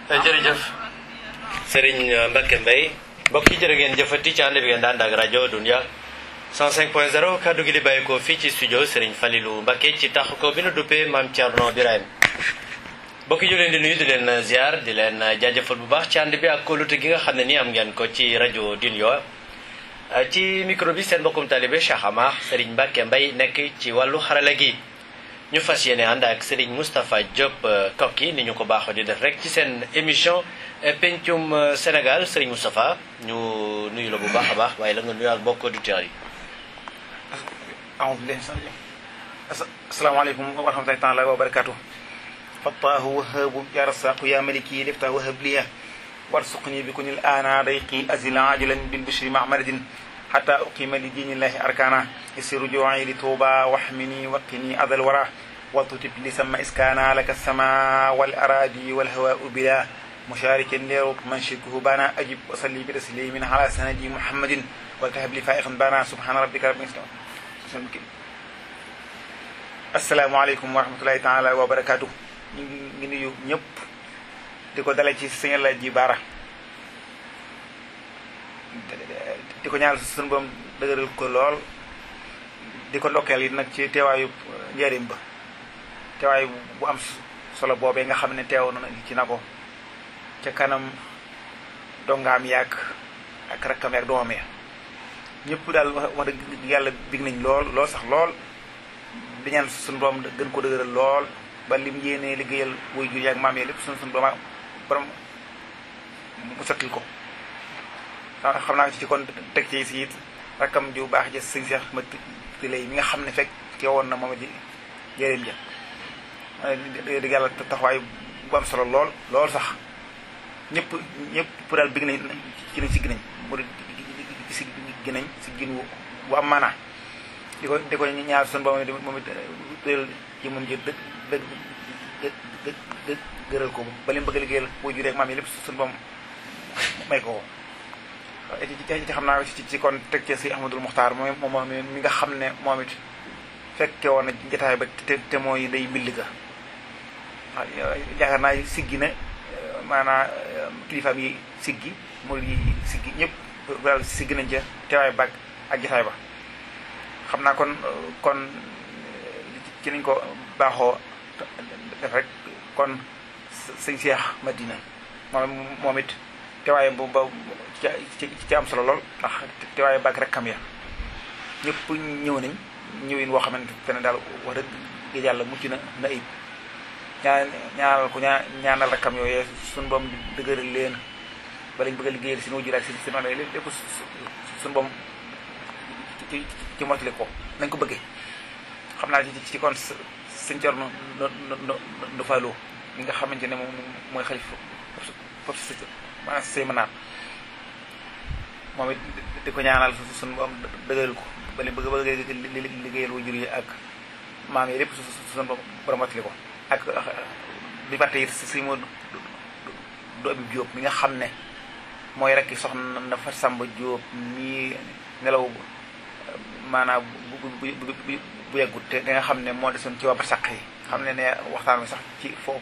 jërëjëf Serigne Mbacke Mbaye mbokk yi jërë ngeen jëfati ci ànd bi ngeen daan ak rajo Dunia 105.0 kaddu gi di bàyyi ko fii ci studio Serigne Falilou Mbacke ci tax ko bi nu duppee Maam Thierno Birahim mbokk yi ñu leen di nuyu di leen ziar di leen jaajëfal bu baax ci ànd bi ak kóolute gi nga xam ne nii am ngeen ko ci rajo Dunia ci micro bi seen mbokkum talibé Cheikh Amar Serigne Mbacke Mbaye nekk ci wàllu xarala gi. ñu fas yéene ànd ak Serigne Moustapha Diop kokki ni ñu ko baaxoo di def rek ci seen émission pencum Sénégal Serigne Moustapha ñu nuyu la bu baax a baax waaye la nga nuyu ak mbokk auditeurs yi. asalaamaaleykum wa rahmatulahi taala wa barakaatu. fattaahu wahaabu ya rasaqu ya maliki lifta wahab liya warsuqni bi kunil aana dayqi azil ajilan bil bishri mahmadin حتى أقيم لدين الله أركانا يسير رجوعي لتوبة واحمني وقني أذى الورى وتتب لسما إسكانا لك السماء والأراضي والهواء بلا مشارك ليروك من شركه بانا أجب وصلي بتسليم على سندي محمد والتهب لي فائقا بانا سبحان ربك رب العزة السلام عليكم ورحمة الله تعالى وبركاته ngi nuyu ñëpp di ko dale ci sëñ la ji baara di ko ñaanal suñu boom dëgëral ko lool di ko ndokkeel yi nag ci teewaayu njëriñ ba teewaayu bu am solo boobee nga xam ne teew na ci na ko ca kanam dongaam yaag ak rakkam yaag doomam ya ñëpp daal wax dëgg yàlla big nañ lool lool sax lool di ñaan suñu boom gën ko dëgëral lool ba lim yéenee liggéeyal wuy jur yaag maam yi lépp suñu suñu boom borom mu sottil ko xam naa ci kon teg ci si it rakkam ju baax ja sëñ Seex ma lay mi nga xam ne fekk ke woon na moom ji jëriñ ja dëgg yàlla taxawaay bu am solo lool lool sax ñëpp ñëpp daal big nañ ci nañ si ginañ mu si ginañ si gin bu am maanaa di ko di ko ñaar sun ba moom it tëral ci moom ji dëgg dëgg dëgg dëgg gëral ko ba lim bëgg a liggéeyal boo juree ak maam yi lépp sun boom may ko ko ci xam naa ci ci kon teg ci si Ahmadul Muxtaar moom moom mi nga xam ne moom it fekke woon na jotaay ba te te mooy day mbill ga waaw yaakaar naa siggi na maanaam kilifaam yi siggi mu yi siggi ñëpp daal siggi nañ ca teewaay bag ak jotaay ba xam naa kon kon ci nañ ko baaxoo def rek kon sëñ Seex Madina moom moom it teewaay bu ba ci ci am solo lool ndax teewaay bàgg rek kam ya ñëpp ñëw nañ ñëwin woo xamante ne daal wax dëgg yàlla mucc na na ayib ñaan ñaanal ko ñaa ñaanal rakkam yooyee suñu boom dëgëral leen ba lañ bëgg a liggéeyal seen wajur ak seen seen wàll lépp suñu boom ci ci motali ko nañ ko bëggee xam naa ci ci kon sëñ Cerno nu faloo mi nga xamante ne moom mooy xalif foofu si maanaam say mënaat moom it di ko ñaanal suñu boom dëgëral ko ba li bëgg bëgg liggéeyal wajur yi ak maam yi lépp suñu borom mottali ko ak bi fàtte it si moo du abi Jóob mi nga xam ne mooy rekk soxna na fa Samba Jóob mii nelaw maanaam bu bu bu bu yàggut te nga xam ne moo desoon ci waa barsàq yi xam ne ne waxtaan wi sax ci foofu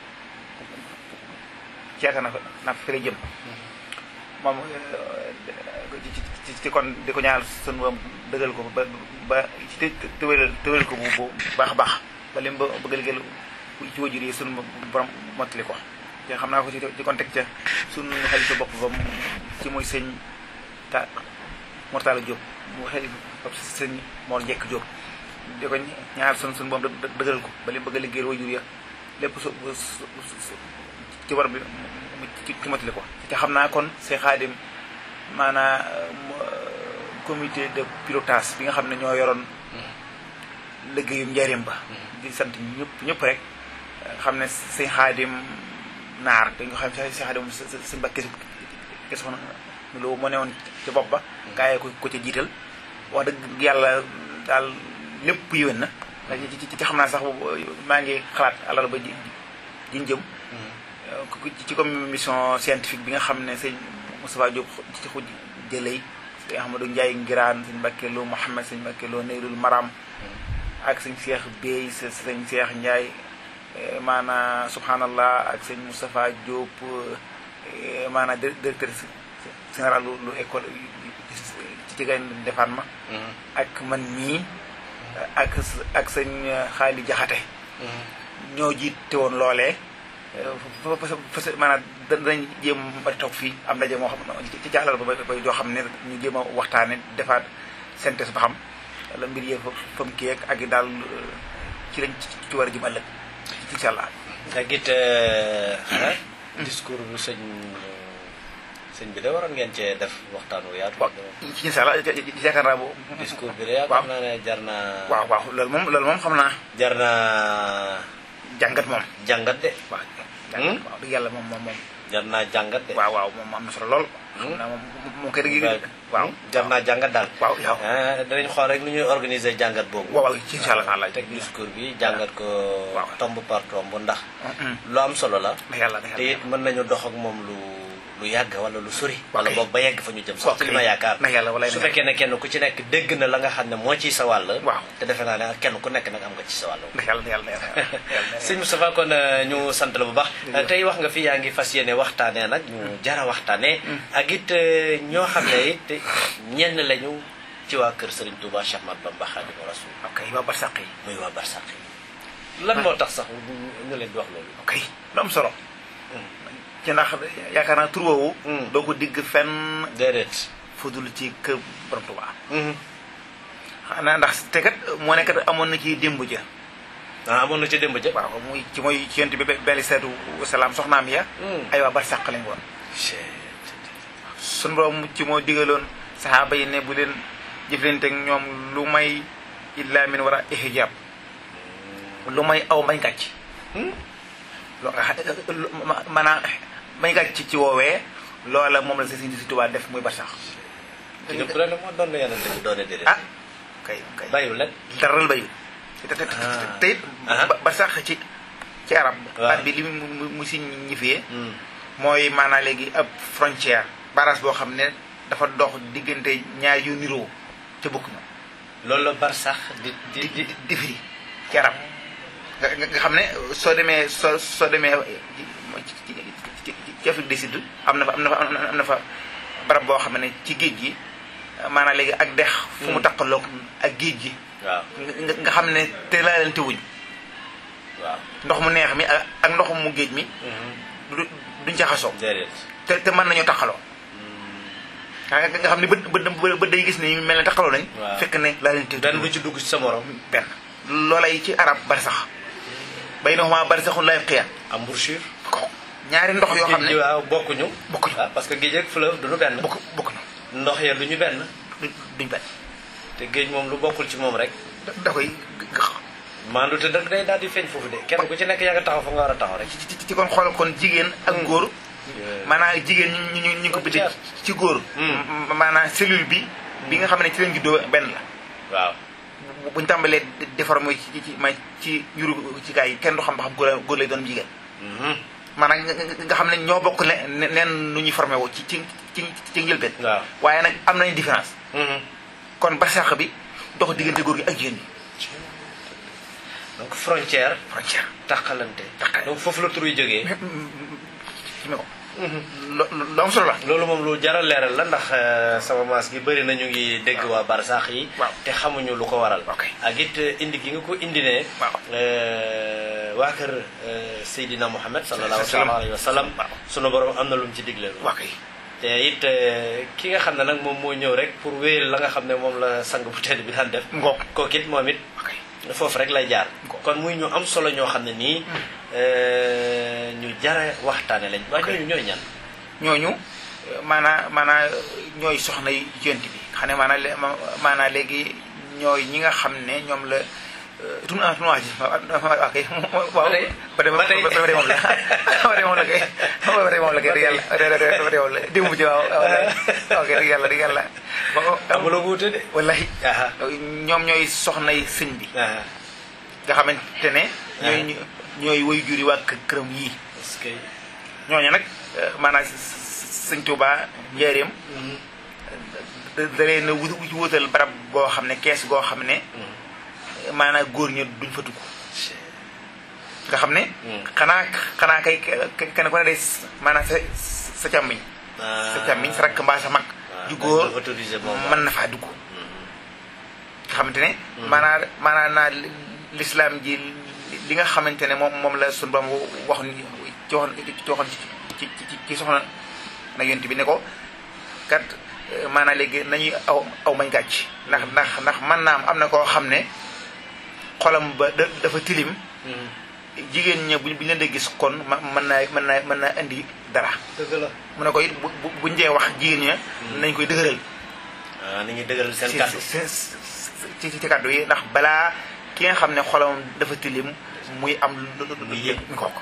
ceeta na na fi la jëm moom ci ci kon di ko ñaanal sunu boom dëggal ko ba ba ci tëwéral tëwéral ko bu bu baax a baax ba lim ba bëgg liggéeyal ci wajur yi sunu borom mottali ko te xam naa ko ci ci kon teg ca sunu xalifa bopp ba ci muy sëñ ta Mortala Diop mu xalifa sëñ Mor Njekk Diop di ko ñaanal sunu sunu boom dëggal ko ba lim bëgg liggéeyal wajur ya lépp su ci war bi ci mottali ko te xam naa kon see xaadim maanaam comité de pilotage bi nga xam ne ñoo yoroon liggéeyum njariñ ba di sant ñëpp ñëpp rek xam ne sëñ xaadim naar dañ ko xam sëñ xaadim sëñ Mbàkke ke soxna loolu moo ne woon ci bopp ba gaa yi ko ko ca jiital wax dëgg yàlla daal lépp yéwén na ci ci xam naa sax maa ngi xalaat alal ba ji jiñ jëm ci commission scientifique bi nga xam ne sëñ Moustapha Diop ci xuj jëlay sëñ Ahmadou Ndiaye Ngiraan sëñ Mbàkke Lo Mouhamed sëñ Mbàkke Lo Neyrul Maram ak sëñ Seex Bey sëñ Seex Ndiaye maanaam subhanallah ak sëñ Moustapha Diop maanaam directeur général lu école ci jigéen defaan ma ak man mii ak ak sëñ xaali jaxate ñoo jiite woon loolee parce que maanaam danañ jéem a toog fii am ndaje moo xam ci jàllal ba ba joo xam ne ñu jéem a waxtaane defaat synthèse ba xam la mbir yee fa mu kii ak ak daal ci lañ ci war a jëm ëllëg incha allah. ak it discours bu sëñ sëñ bi de waroon ngeen cee def waxtaan wu yaatu. waaw incha allah yaakaar naa boobu. discours bi de yaakaar naa ne jar naa. waaw waaw loolu moom loolu moom xam naa. jar naa. jàngat moom. jàngat de. waaw jàngat waaw dëgg yàlla moom moom moom. jar naa jàngat de. waaw waaw moom am na solo lool. xam naa moom moom kay dëgg waaw jar naa jàngat daal. waaw yow. danañ xool rek nu ñuy organiser jàngat boobu. waaw waaw incha allah taala teg discours bi jàngat ko. waaw tomb par tomb ndax. lu am solo la. na yàlla na te yàlla it mën nañu dox ak moom lu lu yàgg wala lu sori. wala Ok. boog ba yegg fa ñu jëm sax ci li ma yaakaar. na yàlla walaay su na fekkee ne kenn ku ci nekk dégg na la nga xam ne moo ciy sa wàll. waaw. te defe naa ne kenn ku nekk nag am nga ci sa wàll. na yàlla na yàlla na yàlla sëñ Moustapha kon euh, ñu sant la bu baax tey wax nga fi yaa ngi fas yéene waxtaanee nag ñu jara waxtaanee ak it euh, ñoo xam ne it ñenn lañu ci waa kër Serigne Touba Cheikh Ahmadou Bamba Khadimu Rasul ok waa barsàq yi muy waa Barsaq yi lan moo tax sax ñu ñu leen di wax loolu ok lu am solo ci ndax yaakaar naa tur woowu Mm. doo ko digg fenn déedéet fudul ci kër borom Tuubaa xanaa ndax te kat moo ne kat amoon na ci démb ja ah amoon na ci démb ja waaw muy ci mooy ci yonent bi benn seetu wasalaam soxnaam ya Mm. ay waa barsàq lañ woon sunu borom ci moo digaloon saxaaba yi ne bu leen jëflante ak ñoom lu may illa min war a ihjab lu may aw bañ gàcc loo nga xam maanaam bañ gàcc ci woowee loola moom la si si Tuubaa def muy barsax ci dëpp rek moo doon na yonente bi doone déedéet ah kay kay bàyyiwul leen daral bayu te te Ah. te it Ah. ba barsax ci ci arab Waaw. baat bi li mu mu mu si ñifee mooy maanaam léegi ab frontière barrage boo xam ne dafa dox diggante ñaar yu niroo ca bokk ñu loolu la Barsax di di di di di di firi ci arab nga nga nga xam ne soo demee soo soo demee ci ci ci ci Afrique du Sud am na fa am na fa am na fa barab boo xam ne ci géej gi maanaam léegi ak dex fu mu Hmm. taqaloog ak géej gi waaw nga nga xam ne te laalante wuñ waaw ndox mu neex mi ak ak ndox mu géej mi du duñ jaxasoo déedéet te te mën nañoo taqaloo nga nga xam ne bët bët bët day gis ne mel ne taqaloo nañ Waaw. fekk ne laalante benn du ci dugg ci sa morom benn loolay ci arab barsax bay na xumaa barsaxun lay xiya embouchure ko ñaari ndox yoo xam géej gi ne waaw bokkuñu bokkuñu. waaw parce que géej ak fleuve duñu benn bokk bokk na ndox ya duñu benn duñ duñ benn te géej moom lu bokkul ci moom rek da da koy gëx maandu te nag day daal di feeñ foofu de kenn ku ci nekk yaa nga taxaw fa nga war a taxaw rek ci ci ci kon xool kon jigéen ak góor maanaam jigéen ñu ñu ñu ko bindee ci góor Hmm. maanaam cellule bi bi nga xam ne ci lañ juddoo benn la waaw bu- buñ tàmbalee déformé ci ci ma ci yuru ci gaa yi kenn du xam ba xam góor góor lay doon jigéen Mhm. maanaam nga nga- nga xam ne ñoo bokk ne ne- neen nu ñuy formé woo ci ci ci ci njëlbeen waaw waaye nag am nañ différence Mhm. kon barsax bi dox diggante góor gi ak jigéen bi donc frontière frontière taqalante Taqalante. donc foofu la tur yi jógee ci me ko lo lu am solo la loolu moom lu jar a leeral la ndax euh, sama maas gi bëri na ñu ngi dégg waa Barsax yi Waaw. te xamuñu lu ko waral Ok. ak it euh, indi gi nga ko indi ne Waaw. euh, waa kër euh, Seydina Muhammad sallallahu Sallam. alayhi wa sallam Waaw. sunu borom am na lu mu ci digle waa kay te it euh, ki nga xam ne nag moom moo ñëw rek pour wéyal la nga xam ne moom la sang bu tedd bi daan def ngoog kooku it moom it waa kay foofu rek lay jaar Ko. kon muy ñu am solo ñoo xam ne nii euh, ñu jara waxtaane lañ waaye ñooñu ñooy ñan ñooñu maanaa maanaa ñooy soxna yi jent bi xam ne maanaa le- ma- maanaa léegi ñooy ñi nga xam ne ñoom la tun a tun waa ji waa kay waaw Ba tey. ba tey Ba tey. ba tey moom la ba tey moom la kay ba tey moom la kay di yàlla ba tey moom la démb ci waaw waaw kay di yàlla di yàlla amuloo wuute de wallahi aha ñoom ñooy soxna yi sëñ bi aha nga xamante ne ñooy ñooy woy juri waa kë- këram yii parce que ñooñu nag maanaam sëñ Tuubaa njaareem da da leen a wut wutal barab goo xam ne kees goo xam ne maanaam góor ña duñ fa dugg nga xam ne xanaa xanaa kay kenn ku ne day maanaam sa sa càmmiñ sa càmmiñ sa rakk mbaa sa mag ju góor mën na faa dugg nga xamante ne maanaa maanaa naa lislaam ji li nga xamante ne moom moom la suñu borom wax ni ci waxoon ci waxoon ci ci ci soxna na yonent bi ne ko kat maanaam léegi nañuy aw aw mañ gàcc ndax ndax ndax mën naa am am na koo xam ne xolam ba dafa tilim jigéen ña buñ buñ leen di gis kon ma mën naa mën naa mën naa indi dara dëgg la mu ne ko it bu buñ dee wax jigéen ña nañ koy dëgëral waaw nañuy dëgëral seen kàddu ci ci kàddu yi ndax balaa ki nga xam ne xolam dafa tilim muy am lu muy yëg mi kook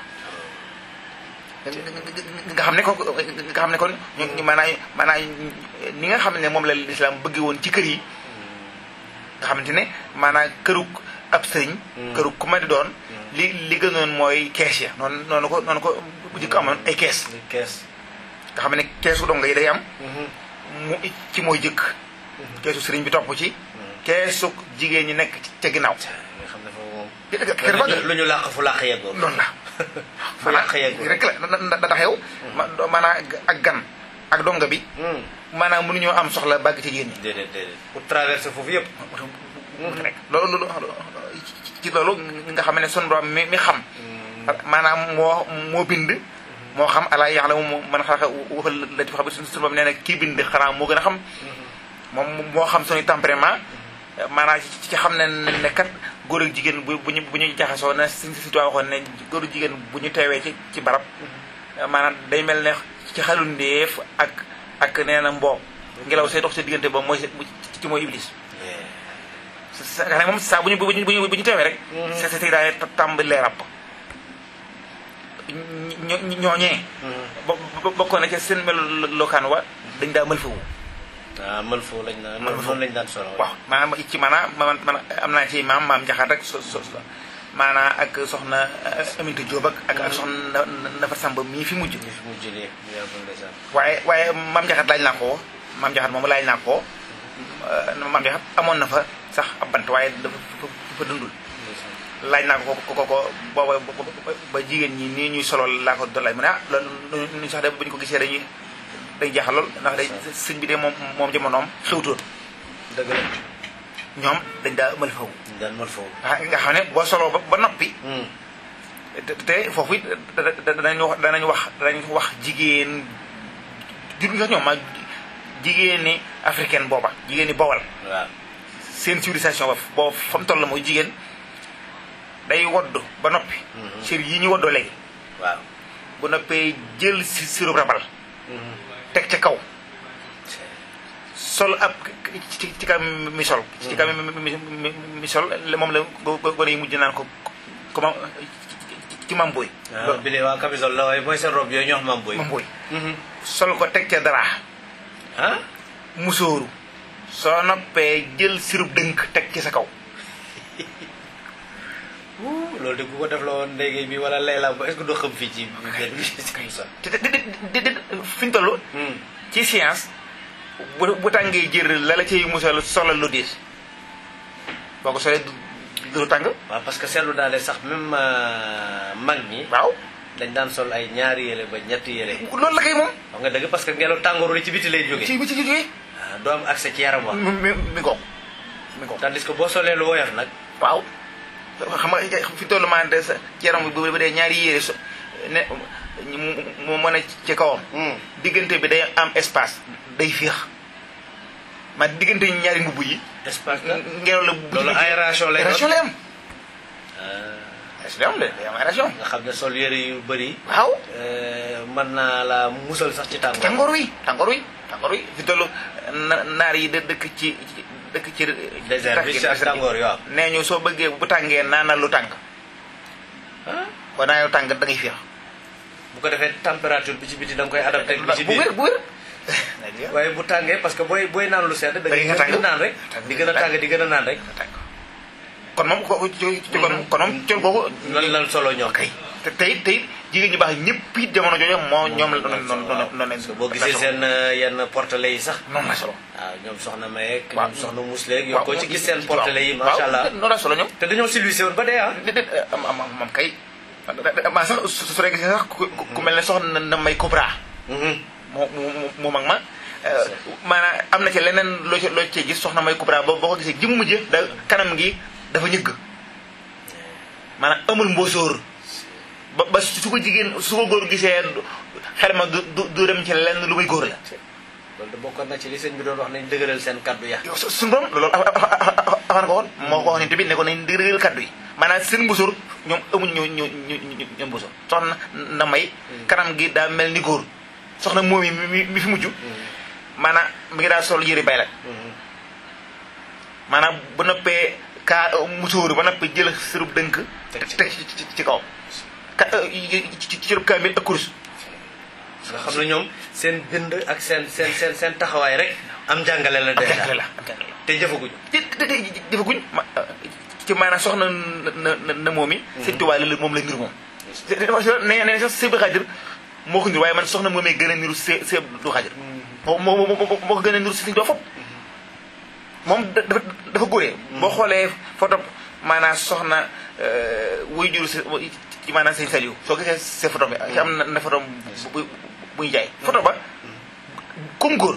nga xam ne ko nga xam ne kon ñu maanaam maanaam ni nga xam ne moom la lislaam bëgg woon ci kër yi nga xamante ne maanaam këruk ab sëriñ këruk ku ma di doon li li gënoon mooy kees ya noonu noonu ko noonu ko bu jëkk amoon ay kees kees nga xam ne keesu donga yi day am mu ci mooy jëkk keesu sëriñ bi topp ci keesu jigéen ñi nekk ca ginnaaw nga xam ne foofu moom lu ñu làq fu làq yeggoo noonu la fu làq yeggoo rek la da tax yow maanaam ak gan ak donga bi maanaam mënuñoo am soxla bàgg ci jigéen ñi déedéet déedéet pour traverser foofu yëpp rek loolu ci loolu nga xam ne sun borom mi mi xam maanaam moo moo bind moo xam alaa ya'lamu man xalaqa wa huwa latif xabir sun borom nee na kii bind xanaa moo gën a xam moom moo xam suñu tempérament maanaam ci xam ne ne kat góor ak jigéen bu bu ñu bu ñu jaxasoo na si si waxoon ne góor ak jigéen bu ñu teewee ci ci barab maanaam day mel ne ci xalu ndéef ak ak nee na mboo ngelaw say dox sa diggante ba mooy ci mooy iblis sa nga xam ne moom saa bu ñu bu ñu bu ñu teewee rek sa sa daal tàmbalee ràpp ñooñee bokkoon na ca seen melu lokaan wa dañ daa mël fawu ah mël foofu lañ naan noonu lañ daan solo waaw maanaam ci maanaam man man am naa ci maam maam jaxaat rek so so maanaam ak soxna Aminata Diop ak ak ak soxna Nafa Samba mii fi mujj. mii fi mujj nii waaye waaye maam jaxaat laaj naa ko maam jaxaat moom laaj naa ko maam jaxaat amoon na fa sax ab bant waaye dafa fa dundul. laaj naa ko ko ko ko booba ba jigéen ñi nii ñuy solo laa ko doon laaj mu ne ah loolu ñu sax de bu ñu ko gisee dañuy. day jaaxal lool ndax day sëñ bi de moom moom jamonoom xewtoon dëgg la ñoom dañ daa mël fawu daan mël foofu nga xam ne boo soloo ba ba noppi te foofu it danañ wax danañ wax danañ wax jigéen jur nga ñoom ma jigéeni africaine booba jigéeni bowal waaw seen civilisation ba boobu fa mu toll mooy jigéen day wodd ba noppi cër yi ñu woddoo léegi waaw bu noppee jël si sirop rabal teg ca kaw sol ab ci ci kaw mi sol ci kaw mi sol moom la gone yi mujj naan ko comment ci mam boy bi de waa camisole la waaye mooy seen robe yooyu ñu wax mam boy mam boy sol ko teg ca dara ah musóoru soo noppee jël sirub dënk teg ci sa kaw loolu de ku ko def la woon ndéygéey bi wala layla ba est-ce que doo xam fii ci benn bi sax te de de fi ñu toll ci science bu bu tàngee jër la la ciy musal solal lu diis boo ko solee du tàng waaw parce que seetlu naa ne sax même mag ñi waaw dañ daan sol ay ñaari yére ba ñetti yére loolu la kay moom wax nga dëgg parce que ngelaw tàngooru li ci biti lay jógee ci bi ci jógee waaw doo am accès ci yaram wax mi mi mi ngoog mi ngoog tandis que boo solee lu woyof nag waaw xam nga fi tollu maa de sa yaram bi bu dee ñaari yére so ne mu mën a ci kawam diggante bi day am espace day féex ma diggante ñaari mbubb yi espace la ngelaw la loolu aération lay aération lay am Ah, aération lay am de day am aération nga xam ne sol yére yu bëri waaw mën naa la musal sax ci tàngoor tàngoor wi tàngoor wi tàngoor wi fi tollu na naar yi de dëkk ci dëkk ci désert bi ci ak tàngoor yi waaw nee ñu soo bëggee bu tàngee naanal lu tàng ah boo naanee lu tàng da ngay féex bu ko defee température bi ci biti da nga koy adapté bi ci bu wér biir bu wér waaye bu tàngee parce que booy booy naan lu sedd da ngay nga tàng. gën a naan rek di gën a tàng di gën a naan rek kon moom ko ci ci kon kon moom col googu lan lan solo ñoo kay te tey tey jigéen ñu baax ñëpp it jamono jooju moo ñoom la noonu noonu noonu parce que boo gisee seen yenn portele yi sax noonu la solo waaw ñoom soxna Mayek waaw ñoom soxna Musleeg yow koo ci gis seen portele yi waaw macha allah noonu la solo ñoom te dañoo civilisé woon ba dee ah déedéet am am am moom kay maa sax su su rek sax ku ku mel ne soxna na may Cobra moo mu mu mag ma maanaam am na ci leneen loo ci loo ci gis soxna may Cobra boo boo ko gisee jëmm ji da kanam gi dafa ñëgg maanaam amul mbóosóor ba ba su ko jigéen su ko góor gisee xel ma du du du dem ci lenn lu muy góor la loolu de bokkoon na ci li sëñ bi doon wax nañ dëgëral seen kaddu ya su suñu borom loolu afaan ko woon moo ko wax ne tamit ne ko nañ dëgëral kaddu yi maanaam seen mbóosóor ñoom amuñ ñu ñu ñu ñu ñoom mbóosóor soxna na may kanam gi daa mel ni góor soxna moom yi mi mi fi mujj maanaam mi ngi daal sol yëri bay la maanaam bu noppee kaa musóoru ba noppee jël sërub dënk Teg ci teg ci ci kaw ka ci cërub kaamil ak kurus nga xam ne ñoom seen bind ak seen seen seen seen taxawaay rek am njàngale la am jàngale déjà la am jàngale te jëfaguñu te te te jëfaguñ ma ci maanaam soxna na na na moom yi sëñ Tuubaa la moom la niru moom nee nee sax Sëñ Xaadir moo ko niru waaye man soxna moomee gën a niru Sëñ Sëñ du Xaadir moo moo moo moo ko gën a niru si sëñ doo fop moom da- dafa dafa góoree boo xoolee photo maanaam soxna wuy jur si ci maanaam sëñ Saliou soo gisee see photo bi ci am na na photo bu bu buy jaay photo ba comme góor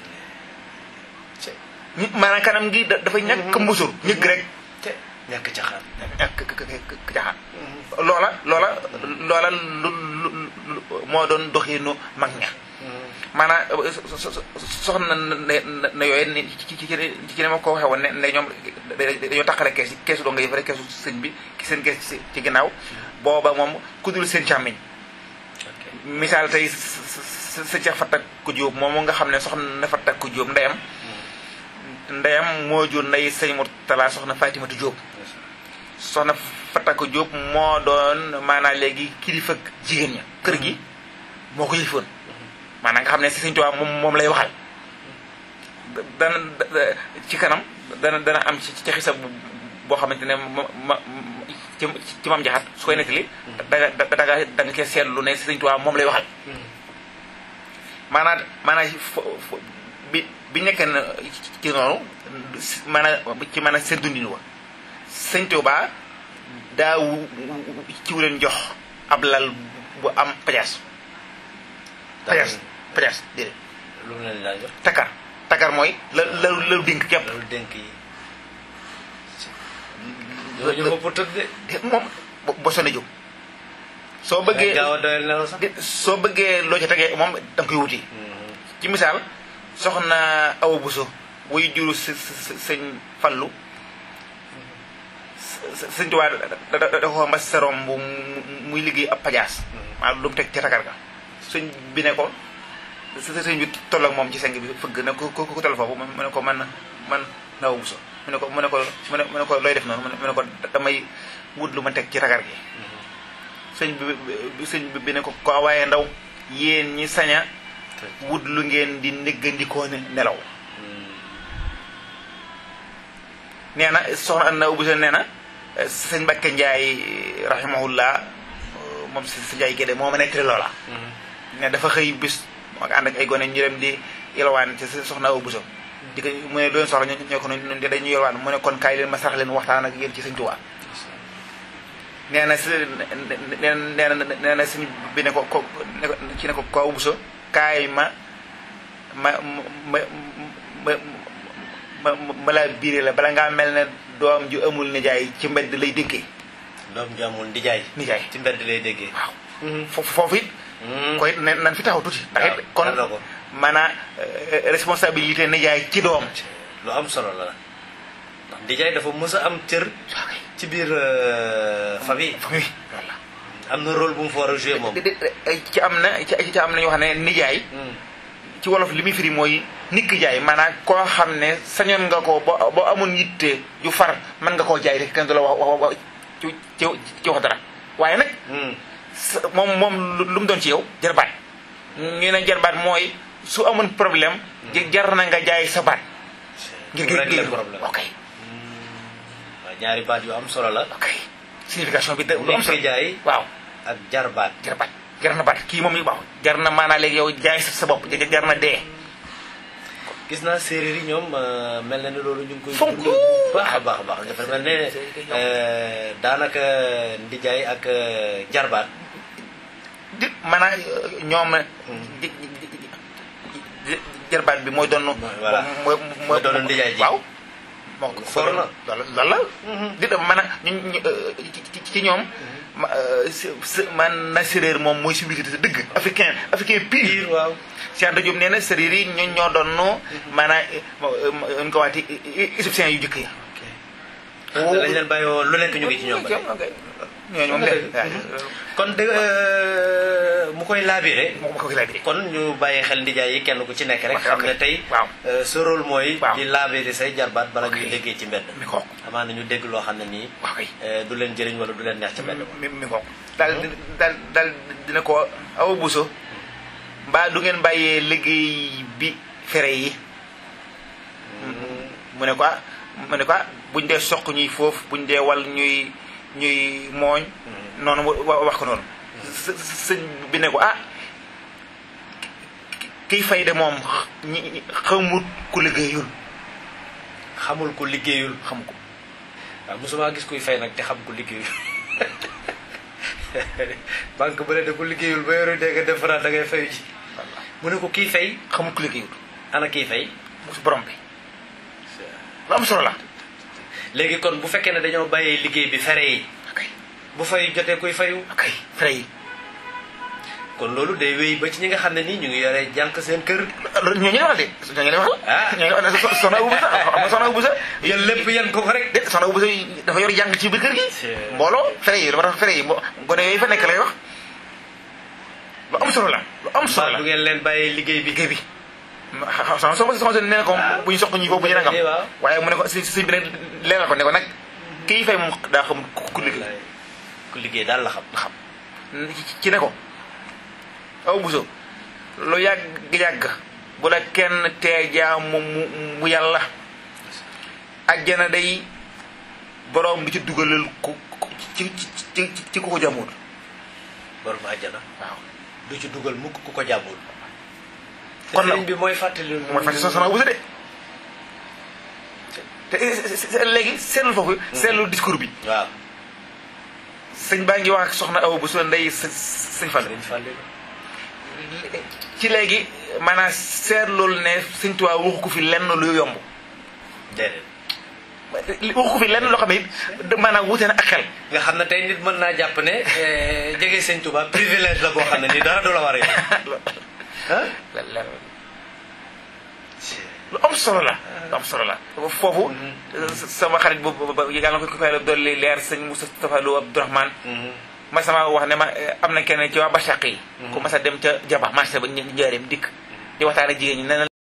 ñi- maanaam kanam gi da- dafa ñàkk mbusur ñëgg rek te ñàkk caxaan ñàkk jaxaan loola loola loola lu lu lu moo doon doxinu mag ña maanaam so- so- so- soxna na na yooyu ni ci ci ci ci ne ma ko waxee woon ne ne ñoom dañoo taqale kees yi keesu doo nga yëf rek keesu sëñ bi ki seen kees ci ci ginnaaw booba moom ku dul seen càmmiñ misaal tey sa sa ca fatak ku jóob moom nga xam ne soxna fatak ku jóob ndeyam ndeyam moo jur ndey sëñ Murtala soxna Fatimatu Jóob soxna Fatako Jóob moo doon maanaam léegi kilifa jigéen ña kër gi moo ko yëlifoon maanaam nga xam ne sëñ Tuubaa moom moom lay waxal dana ci kanam dana dana am ci ci xisa boo xamante ne ma ma ci ci mam jaxat su koy nettali danga danga da nga koy seetlu ne sëñ Tuubaa moom lay waxal maanaam maanaam fo- fo- bi bi nekkee na ci noonu maanaam ci maanaam seen dundin wa sëñ Tuubaa daa ci wu leen jox ab lal bu am pajaas pajaas pajaas déedéet lu mu leen daan jox takar takar mooy la la lalu dénk képp loolu dénk yi loolu ñu ëpp tëdd de moom bo- bo sonne jóg soo bëggee gaaw a doyal nelaw sax di- soo bëggee loo ca tegee moom da nga koy wuti ci misaal soxna Awa Buso wuy juru s s sëñ Fallu s- sëñ Tuubaa da da da ko mbas serom bu muy liggéey ab pajaas maanaam lu mu teg ca tagar ga sëñ bi ne ko s- sëñ bi toll ak moom ci seng bi fëgg ne ko ku ku toll foofu mu ne ko man man Awa Buso mu ne ko mu ne ko mu ne mu ne ko looy def noonu mu ne ko damay wut lu ma teg ci tagar gi sëñ bi bi sëñ bi ne ko ko waaye ndaw yéen ñi saña wut lu ngeen di néggandikoo ne nelaw nee na soxna Anna Ubu nee na sëñ Mbàkke Njaay rahimahullah moom si si Njaay Gédé moo ma nettali loola ne dafa xëy bis ak ànd ak ay gone ñu dem di yelwaan ci soxna Awa Buso di ko mu ne doon soxla ñu ñoo ko ñun dañuy yelwaan mu ne kon kaay leen ma sarax leen waxtaan ak yéen ci sëñ Tuubaa nee na si nee na nee na sëñ bi ne ko ko ne ko ci ne ko ko Awa Buso kaay ma ma ma ma ma ma laa biire la bala ngaa mel ne doom ju amul nijaay ci mbedd lay dénkee doom ju amul ndijaay nijaay ci mbedd lay déggee waaw foofu foofu it koy ne nan fi taxaw tuuti ndax it kon xam na ko. maanaam responsabilité nijaay ci doom lu am solo la ndax ndijaay dafa mës a am cër ci biir famille famille voilà am na rôle bu mu fa war a joué moom di- di- ci am na ci ci am na ñoo xam ne nijaay ci wolof li muy firi mooy nikk jaay maanaam koo xam ne sañoon nga ko ba boo amoon yitte ju far mën nga koo jaay rek kenn du la wax wax wax ci ci ci wax dara waaye nag sa- moom moom lu lu mu doon ci yow jarbaat ñu ne jarbaat mooy su amoon problème ji- jar na nga jaay sa baat ngir ngir régler ngir problème ok waaw ñaari baat yu am solo la ok signification bi da lu am nekk solo jaay waaw ak jarbaat jarbaat jar na baat kii moom yu baax jar na maanaa léegi yow jaay sa sa bopp jar na dee gis naa séeréer yi ñoom euh, mel na ni loolu ñu ngi koy Fonk. dund bu baax a baax a baax dafa mel ne euh, daanaka ndijaay ak euh, jarbaat di maanaam ñoom di- di- di- jarbaat bi mooy doon Voilà. mooy Mooy doon ndijaay ji. waaw moo ko For na. loolu loolu la di dem maanaam ñu ñu ci ci- ci ñoom ma s man na séréer moom mooy civilisé dëgg africain africain pire waaw Cheikh Anta Diop nee na séréer yi ñoo ñoo doon maanaam ñu ko waxati égyptiens yu jëkk ya dañ leen bàyyi woon lu nekk ñu ngi ci ñoom ba tey. ñooñu moom de kon de euh, mu koy laabire moo ma ko lay di kon ñu bàyyi xel ndijaay yi kenn ku ci nekk rek Ok, xam ok. ne tey waaw euh, sa rôle mooy Waaw. di laabire say jarbaat bala Ok. ñuy déggee ci mbedd mi ko amaa na ñu dégg loo xam ne nii waaw kay euh, du leen jëriñ wala du leen neex ci mbedd mi mi ko daal di daal daal dina ko awa buso mbaa du ngeen bàyyee liggéey bi fere yi mu ne ko ah mu ne ko ah buñ dee soq ñuy foofu buñ dee wal ñuy ñuy mooñ noonu wa- wax ko noonu së- sëñ bi ne ko ah kiy fay de moom ñi ñi- xamut ku liggéeyul xamul ko liggéeyul xam ko waaw mosuma gis kuy fay nag te xam ko liggéeyul banque bu ne de ku liggéeyul ba yoru dégg def da ngay fayu ci mu ne ko kii fay xamut ku liggéeyul ana kii fay su borom bi lu am solo la léegi kon bu fekkee ne dañoo bàyyee liggéey bi fere yi ok bu fay jotee kuy fayu ok fere yi kon loolu day wéy ba ci ñi nga xam ne nii ñu ngi yore jànk seen kër loolu ñooñu la wax de ñooñu la wax Ah. ñooñu la wax ne soxna Abu Busa xam nga soxna Abu Busa yéen lépp yan ko ko rek de soxna Abu Busa dafa yor jàng ci biir kër gi C'est- mbooloo fere yi dafa tax fere yi mbo- gone yooyu fa nekk lay wax lu am solo la lu am solo mbaa la du ngeen leen bàyyee liggéey bi liggéey bi soxna soxna soxna nee na ko bu ñu soq ñi foofu bu ñu nangam Eh, waaw. waaye mu ne ko si si bi nag leeral ko ne ko nag kii fay moom daa xamul ku ku liggéey ku liggéey daal la xam xam ci ne ko aw buso lu yàgg-yàgg bu la kenn tee jaamu mu mu yàlla ajjana day borom bi ci dugalal ku ku- ci ci ci ci ku ko jamoon borom àjjana waaw du ci dugal mukk ku ko jàppul Kon nag- sëriñ bi mooy fàttali mooy fàtte sa sama buso de te te léegi seetlu foofu seetlu discours bi waaw sëñ baa ngi wax ak soxna aw buso ndey së- sëñ Fall sëriñ Fallou ci léegi maanaam seetlool ne sëñ Tuubaa waxu ko fi lenn lu yomb déedéet waxu ko fi lenn loo xam ne it maanaam wute na ak xel nga xam ne tey nit mën naa jàpp ne eh, jege sëñ Touba privilège la boo xam ne nii dara du la war a yow ah lu am solo la lu am solo la foofu sama xarit bu bu- bu- yàlla na ko ko fay dolli leer sëñ Moustapha Lo Abdourahmane ma sama wax ne ma eh, am na kenn ci waa Bachaq yi ku mas a dem ca Jaba marché ba ñu njaareem dikk di waxtaan ak jigéen ñi nee na